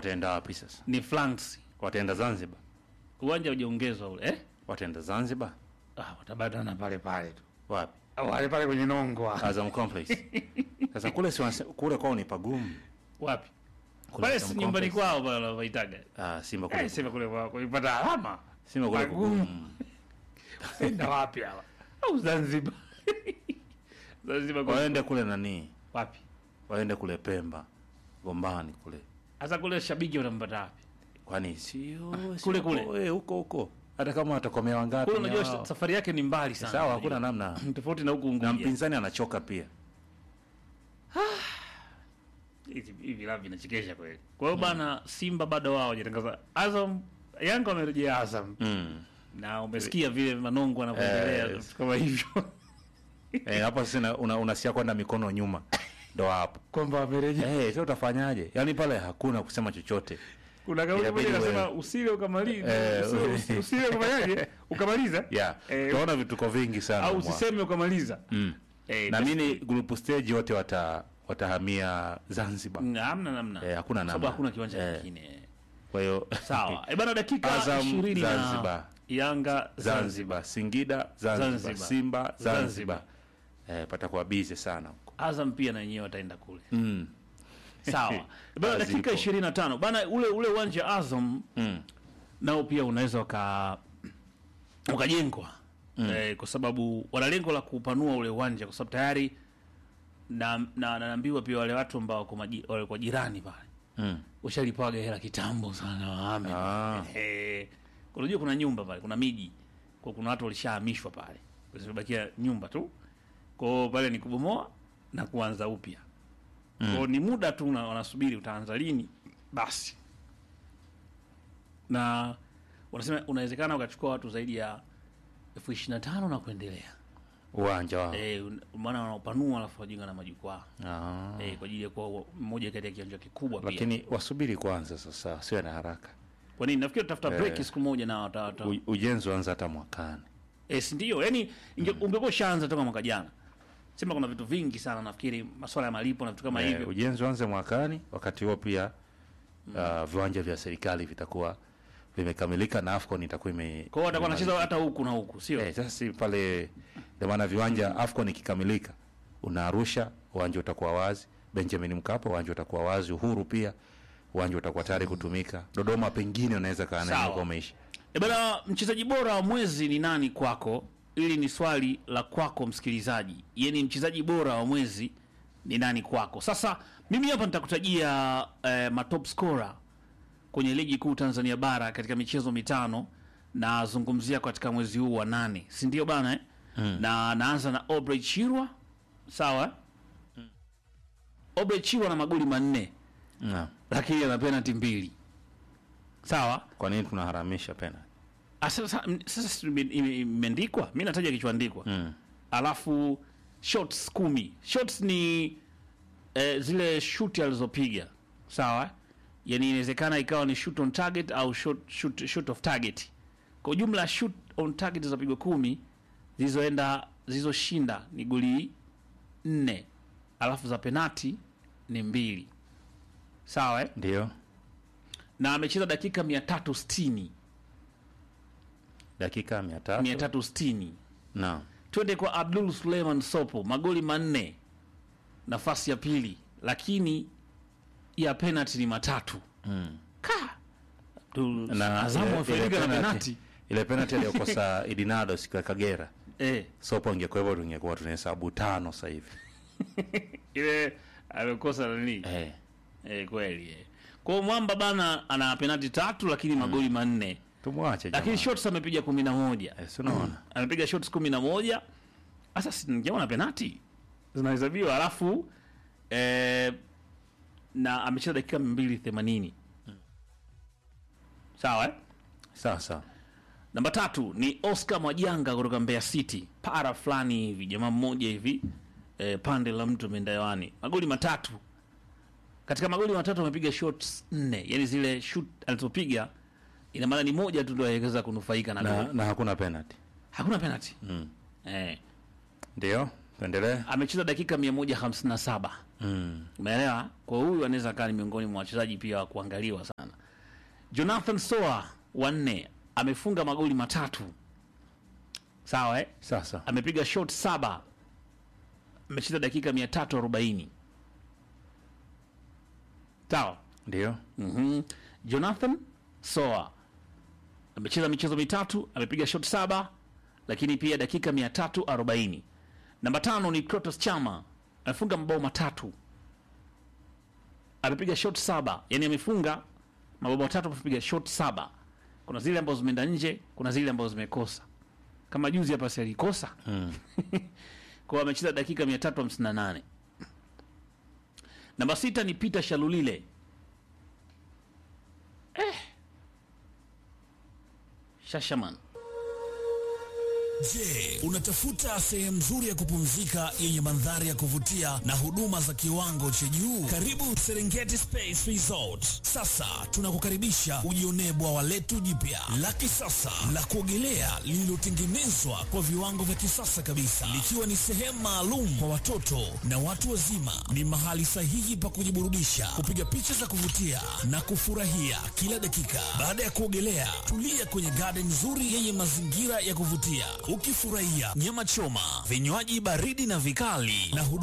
wataenda wapi sasa? ni flanks Wataenda Zanzibar? uwanja hujaongezwa ule eh? Wataenda Zanzibar? ah, watabatana pale pale tu Wapi? wale pale kwenye nongwa Azam Complex. Sasa kule si wanase- kule kwao ni pagumu. wapi Kule pale Azam si nyumbani Complex. kwao pale wanapaitaga Ah, Simba kule. eh, sema kule kwao kuipata alama Simba kule pagumu. pagumu. enda wapi hawa au Zanzibar Zanzibar kwa Waende kule nani? wapi Waende kule Pemba. Gombani kule. hasa kule shabiki wanampata wapi Kwani sio Kule, sio kule. huko, eh, huko huko. Hata kama watakomea wangapi. kule ni unajua wao. safari yake ni mbali sana Sawa, hakuna namna. tofauti na huku Na Unguja mpinzani anachoka pia. hivi hivi vilabu vinachekesha kweli kwa hiyo bana Simba bado wao hawajatangaza Azam Yanga wamerejea Azam Mm. na umesikia vile Manongo anavyoendelea Eh, vitu kama hivyo Eh, hapo sasa una- una, unasia kwenda mikono nyuma. Ndo hapo. kwamba wamerejea Eh, sasa utafanyaje? Yaani pale hakuna kusema chochote. kuna kauli Inabidi moja inasema wewe- usile ukamaliza Eh, usile- we- usile ukafanyaje ukamaliza Yeah. Eh, Tunaona vituko vingi sana. au mwa- usiseme ukamaliza Mm. eh, Na mimi group stage wote wata watahamia Zanzibar. Mm, hamna namna Eh, hakuna Kwa sababu namna. hakuna kiwanja Eh. kingine Kwa hiyo sawa e bana dakika Azam, 20 na Zanzibar. Yanga Zanzibar Zanzibar, Singida, Zanzibar, Zanzibar. Simba, Zanzibar. Zanzibar. Eh, patakuwa busy sana huko. Azam pia na wenyewe wataenda kule Mm. sawa E bana Kazi dakika ipo. 25 bana ule ule uwanja Azam Mm. nao pia unaweza uka ukajengwa eh, kwa sababu wana lengo la kupanua ule uwanja kwa sababu tayari na na naambiwa pia wale watu ambao wako maji- walikuwa jirani pale Mm. ushalipaga hela kitambo sana wahame Ah. eh, unajua kuna nyumba pale kuna miji kwa kuna watu walishahamishwa pale zimebakia nyumba tu kwao pale ni kubomoa na kuanza upya kwao ni muda tu una- wanasubiri utaanza lini basi na wanasema unawezekana ukachukua watu zaidi ya elfu ishirini na tano na kuendelea Uwanja wao. eh, un- maana wanaopanua alafu wajenga na majukwaa Ah. eh, kwa ajili ya kuwa mmoja kati ya kiwanja kikubwa pia Lakini wasubiri kwanza sasa, siwe na haraka. kwa nini nafikiri tutafuta Eh. break siku moja na wata, wata. U- Ujenzi uanze hata mwakani. Eh, si ndio yani inge- ungekuwa ushaanza toka mwaka jana sema kuna vitu vingi sana nafikiri masuala ya malipo na vitu kama Eh, hivyo ujenzi uanze mwakani, wakati huo pia uh, viwanja vya serikali vitakuwa vimekamilika na AFCON itakuwa ime kwa hiyo watakuwa imemalizika. wanacheza hata huku na huku sio Eh, sasa si pale ndio maana viwanja AFCON ikikamilika unaarusha uwanja utakuwa wazi, Benjamin Mkapa uwanja utakuwa wazi, Uhuru pia uwanja utakuwa tayari kutumika. Dodoma pengine unaweza kaa Sawa. nayo umeisha. E bana, mchezaji bora wa mwezi ni nani kwako? Hili ni swali la kwako msikilizaji, yani mchezaji bora wa mwezi ni nani kwako? Sasa mimi hapa nitakutajia eh, matop scorer kwenye ligi kuu Tanzania bara katika michezo mitano, nazungumzia katika mwezi huu wa nane, si ndio bana eh? na naanza na Obrey Chirwa, sawa eh? Obrey Chirwa na magoli manne Naam. lakini ana penalty mbili, sawa Kwa nini tunaharamisha penalty? Ah, Sasa m- sasa si ime- ime- imeandikwa, mi nataja kichoandikwa Mm. alafu shots kumi. Shots ni eh, zile shuti alizopiga sawa, yani inawezekana ikawa ni shoot on target au shot, shoot, shoot off target. Kwa ujumla shoot on target zilizopigwa kumi zilizoenda zilizoshinda ni goli nne, alafu za penati ni mbili sawa eh? Ndio. na amecheza dakika mia tatu sitini Dakika 300. mia tatu sitini Naam. twende kwa Abdul Suleiman Sopo, magoli manne, nafasi ya pili, lakini ya penalty ni matatu. Mm. Ka Abdul Na Azamu ile- wafaidika ile na penalty- penalty Ile penalty aliyokosa Idinado siku ya Kagera. eh, Sopo ingekuwepo tungekuwa tunahesabu tano sasa hivi. ile amekosa nani Eh. eh, kweli eh. Kwa hiyo mwamba bana ana penalty tatu, lakini magoli manne, Tumwache jamaa. lakini shots amepiga kumi na moja Eh, si unaona? amepiga shots kumi na moja sasa sijaona penati zinahesabiwa alafu eh, na amecheza dakika mbili themanini sawa eh? Sawa sawa. namba tatu ni oscar mwajanga kutoka mbeya city para fulani hivi jamaa mmoja hivi eh, pande la mtu ameenda hewani magoli matatu katika magoli matatu amepiga shots nne yani zile shoot alizopiga ina maana ni moja tu ndo aweza kunufaika na, Na, goli. na hakuna penalty. hakuna penalty Mm. eh. Ndio. Tuendelee. amecheza dakika 157 Mm. umeelewa kwa huyu anaweza kaa ni miongoni mwa wachezaji pia wa kuangaliwa sana Jonathan Soa wanne amefunga magoli matatu sawa eh? Sasa amepiga shot saba amecheza dakika 340 sawa ndio mm Jonathan Soa amecheza michezo mitatu, amepiga shot saba, lakini pia dakika 340. Namba tano ni Clatous Chama amefunga mabao matatu, amepiga shot saba, yani amefunga mabao matatu, amepiga shot saba. Kuna zile ambazo zimeenda nje, kuna zile ambazo zimekosa, kama juzi hapa si alikosa kwa amecheza dakika 358. Namba sita ni Peter Shalulile Shashaman. Je, unatafuta sehemu nzuri ya kupumzika yenye mandhari ya kuvutia na huduma za kiwango cha juu? Karibu Serengeti Space Resort. Sasa tunakukaribisha ujionee bwawa letu jipya la kisasa la kuogelea lililotengenezwa kwa viwango vya kisasa kabisa, likiwa ni sehemu maalum kwa watoto na watu wazima. Ni mahali sahihi pa kujiburudisha, kupiga picha za kuvutia na kufurahia kila dakika. Baada ya kuogelea, tulia kwenye garden nzuri yenye mazingira ya kuvutia ukifurahia nyama choma, vinywaji baridi na vikali na huduma